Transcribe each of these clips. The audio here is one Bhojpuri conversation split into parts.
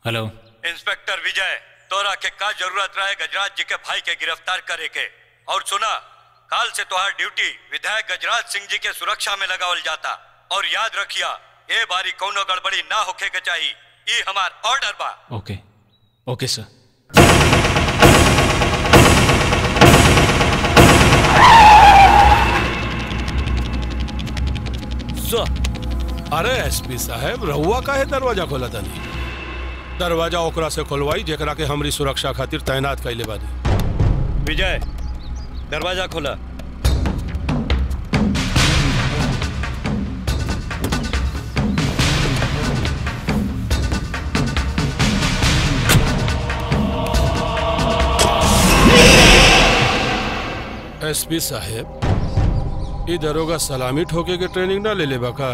हेलो इंस्पेक्टर विजय तोरा के का जरूरत रहे गजराज जी के भाई के गिरफ्तार करे के और सुना काल से तोहार ड्यूटी विधायक गजराज सिंह जी के सुरक्षा में लगावल जाता और याद रखिया ए बारी कौनो गड़बड़ी ना होखे के चाहिए ई हमार ऑर्डर बा ओके ओके सर अरे एसपी साहब रहुआ काहे दरवाजा खोला तनी दरवाजा ओकरा से खोलवाई जेकरा के हमरी सुरक्षा खातिर तैनात कैले बानी विजय दरवाजा खोला एसपी साहब ई दरोगा सलामी ठोके के ट्रेनिंग ना ले ले का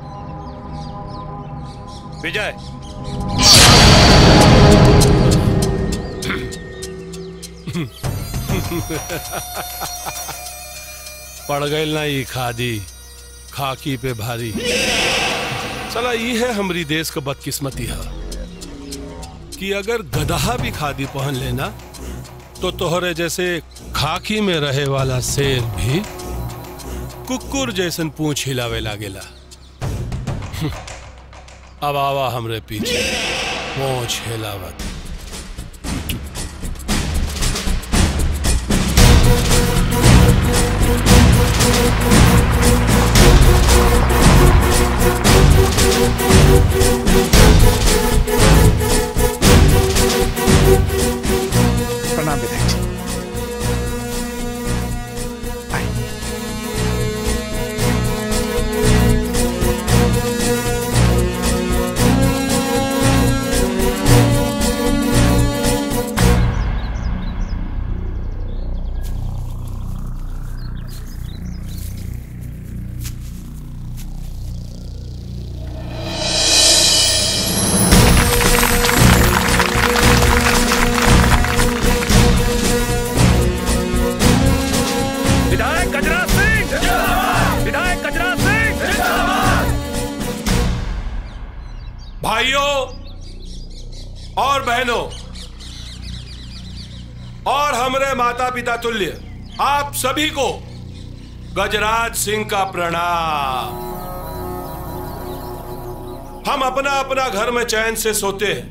विजय पड़ गई ना ई खादी खाकी पे भारी चला ई है हमरी देश का बदकिस्मती है कि अगर गदहा भी खादी पहन लेना तो तोहरे जैसे खाकी में रहे वाला शेर भी कुकुर जैसन पूछ हिलावे लागेला अब आवा हमरे पीछे पूछ हिलावत प्रणाम विधायक जी विधायक गजराज सिंह विधायक गजराज सिंह भाइयों और बहनों और हमरे माता पिता तुल्य आप सभी को गजराज सिंह का प्रणाम हम अपना अपना घर में चैन से सोते हैं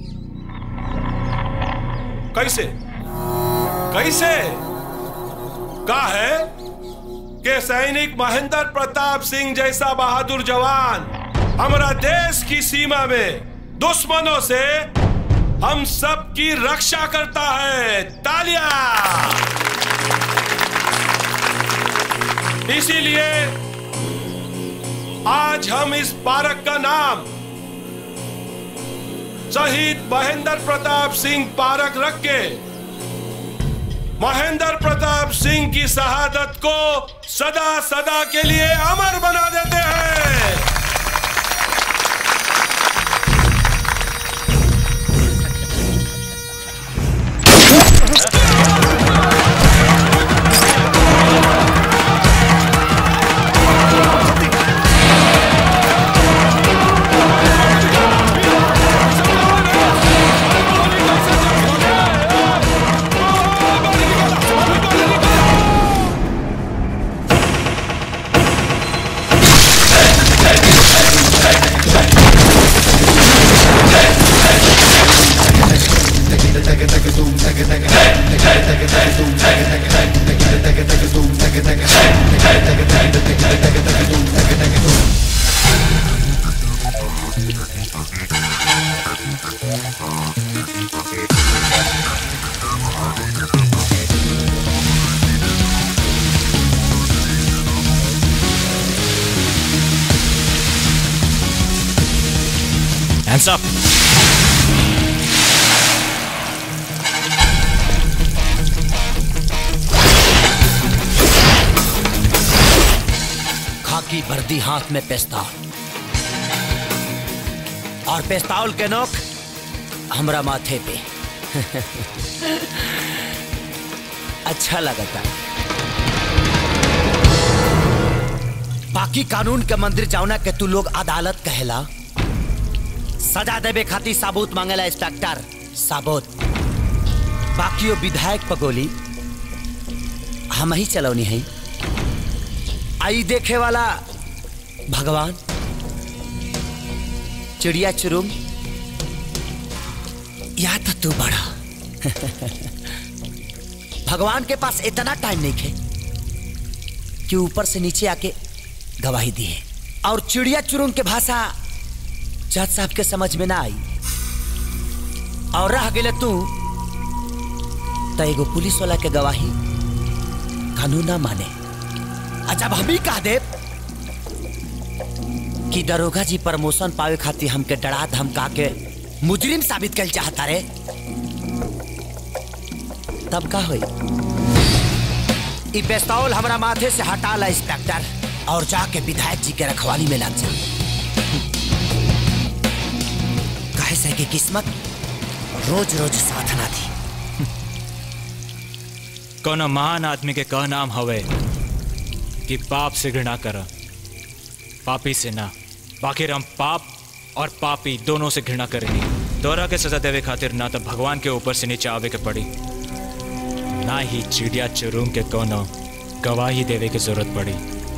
कैसे कैसे का है कि सैनिक महेंद्र प्रताप सिंह जैसा बहादुर जवान हमारा देश की सीमा में दुश्मनों से हम सब की रक्षा करता है तालियां इसीलिए आज हम इस पार्क का नाम शहीद महेंद्र प्रताप सिंह पार्क रख के महेंद्र प्रताप सिंह की शहादत को सदा सदा के लिए अमर बना देते हैं Hands up. खाकी वर्दी हाथ में पेस्तौल और पेस्तौल के नोक हमरा माथे पे अच्छा लगता बाकी कानून के मंदिर जाऊना के तू लोग अदालत कहेला सजा देवे खातिर साबूत मांगेला इंस्पेक्टर साबूत बाकी वो विधायक पर गोली हम ही चलौनी है आई देखे वाला भगवान चिड़िया चुरुम या तो तू बड़ा भगवान के पास इतना टाइम नहीं है कि ऊपर से नीचे आके गवाही दी है और चिड़िया चुरुंग के भाषा जज साहब के समझ में ना आई और रह गए तू तो एगो पुलिस वाला के गवाही कानून ना माने आ जब हम ही कह दे कि दरोगा जी प्रमोशन पावे खातिर हमके डरा धमका के मुजरिम साबित कर चाहता रे तब का होई ई पिस्तौल हमरा माथे से हटा ला इंस्पेक्टर और जाके विधायक जी के रखवाली में लग जा कहे से कि किस्मत रोज रोज साथ ना थी कोनो महान आदमी के कह नाम हवे कि पाप से घृणा कर पापी से ना बाकी हम पाप और पापी दोनों से घृणा करेंगे दोहरा के सजा देवे खातिर ना तो भगवान के ऊपर से नीचे आवे के पड़ी ना ही चिड़िया चुरूम के कोनो गवाही देवे की जरूरत पड़ी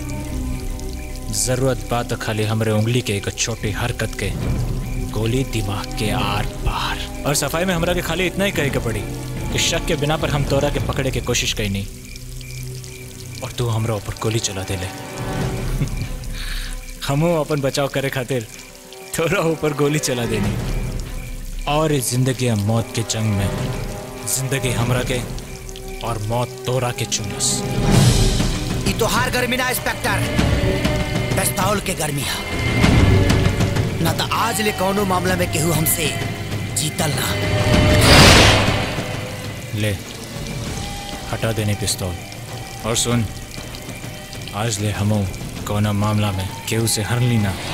जरूरत बात तो खाली हमरे उंगली के एक छोटी हरकत के गोली दिमाग के आर पार और सफाई में हमरा के खाली इतना ही कहे के पड़ी कि शक के बिना पर हम तोरा के पकड़े के कोशिश कई नहीं और तू हमरा ऊपर गोली चला देले हमो अपन बचाव करे खातिर तोरा ऊपर गोली चला देनी और इस जिंदगी और मौत के जंग में जिंदगी हमरा के और मौत तोरा के चुनस ई तो हार गर्मी ना इंस्पेक्टर पिस्तौल के गर्मी है ना तो आज ले कौनो मामला में केहू हमसे जीतल ना ले हटा देने पिस्तौल और सुन आज ले हमो कोना मामला में केहू से हर ली ना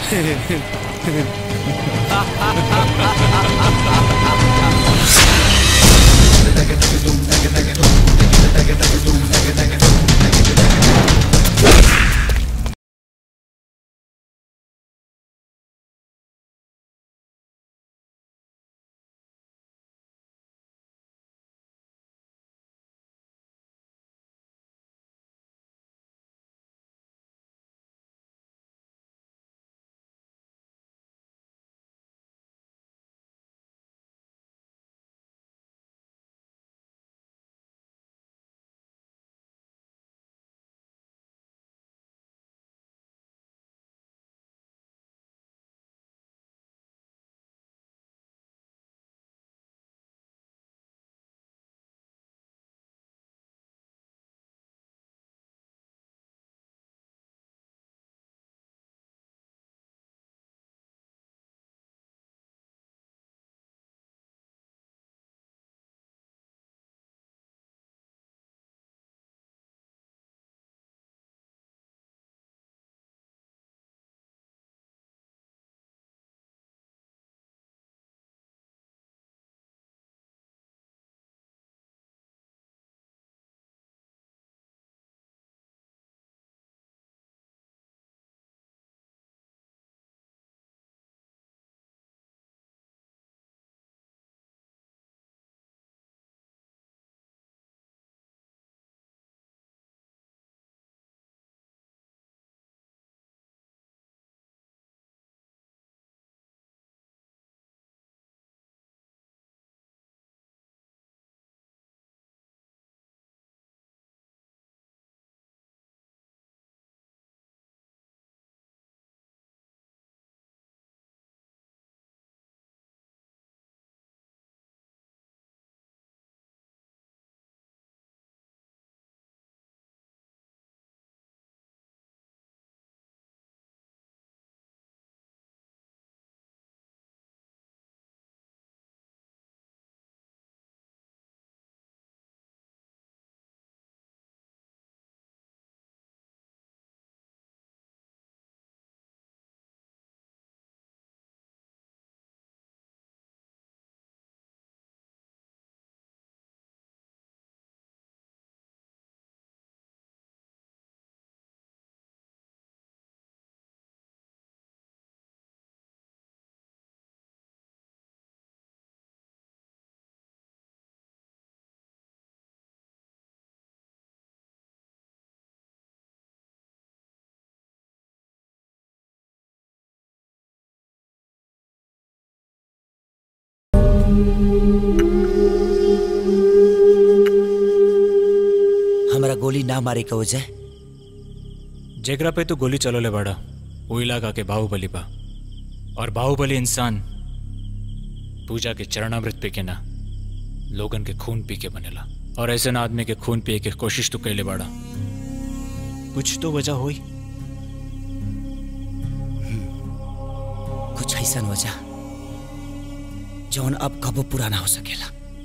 हमरा गोली ना मारे के वजह जेकरा पे तू गोली चलोले बड़ा वो इलाका के बाहुबली बा और बाहुबली इंसान पूजा के चरणामृत पी के ना लोगन के खून पी के बनेला और ऐसे ना आदमी के खून पिए के कोशिश तो कैले बड़ा कुछ तो वजह हुई कुछ ऐसा वजह जौन अब कबो पूरा ना हो सकेला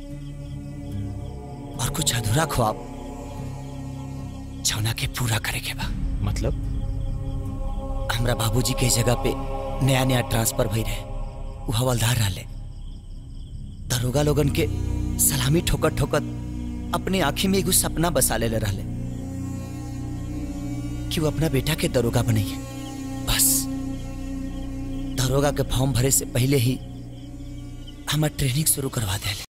और कुछ अधूरा ख्वाब जौना के पूरा करे के बा मतलब हमरा बाबूजी के जगह पे नया नया ट्रांसफर भई रहे वो हवलदार रहले दरोगा लोगन के सलामी ठोकर ठोकर अपने आंखी में एगो सपना बसा ले रहले कि वो अपना बेटा के दरोगा बनइए बस दरोगा के फॉर्म भरे से पहले ही हमार ट्रेनिंग शुरू करवा दे